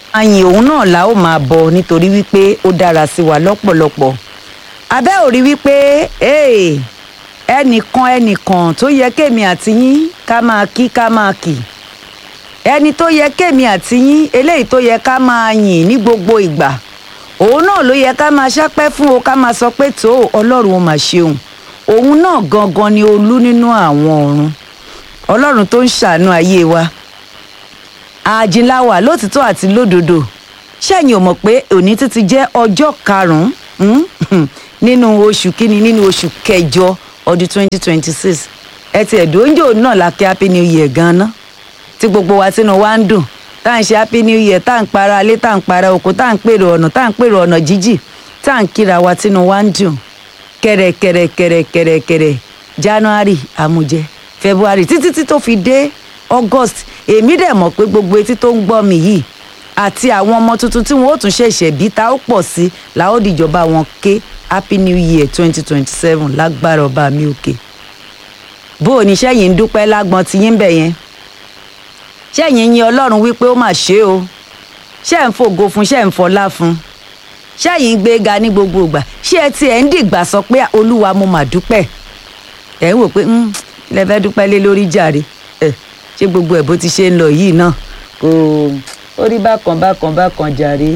àyìn òun náà la ó máa bọ nítorí wípé ó dára sí wa lọ́pọ̀lọpọ̀ abẹ́ ò rí wípé ee, ẹnìkan ẹnìkan tó yẹ kémi àti yín ká máa kí ká máa kì ẹni tó yẹ kémi àti yín eléyìí tó yẹ ká máa yìn ní gbogbo ìgbà òun náà ló yẹ ká máa ṣápẹ́ fún o ká máa sọ pé tó ọlọ́run ó máa ṣeun òun náà gangan ni olú nínú àwọn ọ̀run ọlọ́run tó ń ṣàánú ayé wa àjìnláwà lótìtọ́ àti lódodo ṣẹ́yìn ò mọ̀ pé òní títí jẹ́ ọjọ́ karùn-ún nínú oṣù kínní nínú oṣù kẹjọ ọdún 2026 ẹ ti ẹ̀dùn oúnjẹ náà la kí happy new year gan-an tí gbogbo wa tínú wa ń dùn tá à ń ṣe happy new year tá à ń para alé tá à ń para oko tá à ń pèrò ọ̀nà tá à ń pèrò ọ̀nà jíjì tá à ń kíra wa tínú wa ń dùn kẹ̀rẹ̀kẹ̀rẹ̀kẹ̀rẹ̀kẹ̀rẹ̀ january àmújẹ february títí tí tó fi dé august èmi dẹ̀ mọ̀ pé gbogbo etí tó ń gbọ́ mi yìí àti àwọn ọmọ tuntun tí wọ́n ó tún ṣẹ̀ṣẹ̀ bí ta ó pọ̀ sí làó dìjọba wọn ké happy new year twenty twenty seven lágbára ọba mi òkè bó o ní sẹ́yìn ń dúpẹ́ lágbọ́n ti yín bẹ̀ yẹn sẹ́yìn yin ọlọ́run wípé ó mà ṣe o ṣẹ́ ń fògo fún ṣẹ́ ń fọlá fún sẹ́yìn ń gbéga ní gbogbo ìgbà ṣé ẹ tiẹ̀ ń dìgbà sọ pé olúwa mo mà dúpẹ́ ẹ̀ ń wò pé ilẹ̀ fẹ́ dúpẹ́ lé lórí jàre ẹ̀ ṣé gbogbo ẹ̀ bó ti ṣe ń lọ yìí náà kò ó rí bákan bákan bákan jàre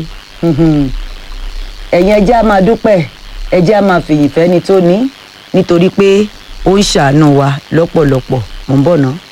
ẹ̀yin ẹjẹ́ á máa dúpẹ́ ẹjẹ́ á máa fìyìn fẹ́ni tó ní nítorí pé ó ń ṣàánú wa lọ́pọ̀lọpọ̀ mò ń bọ̀ náà.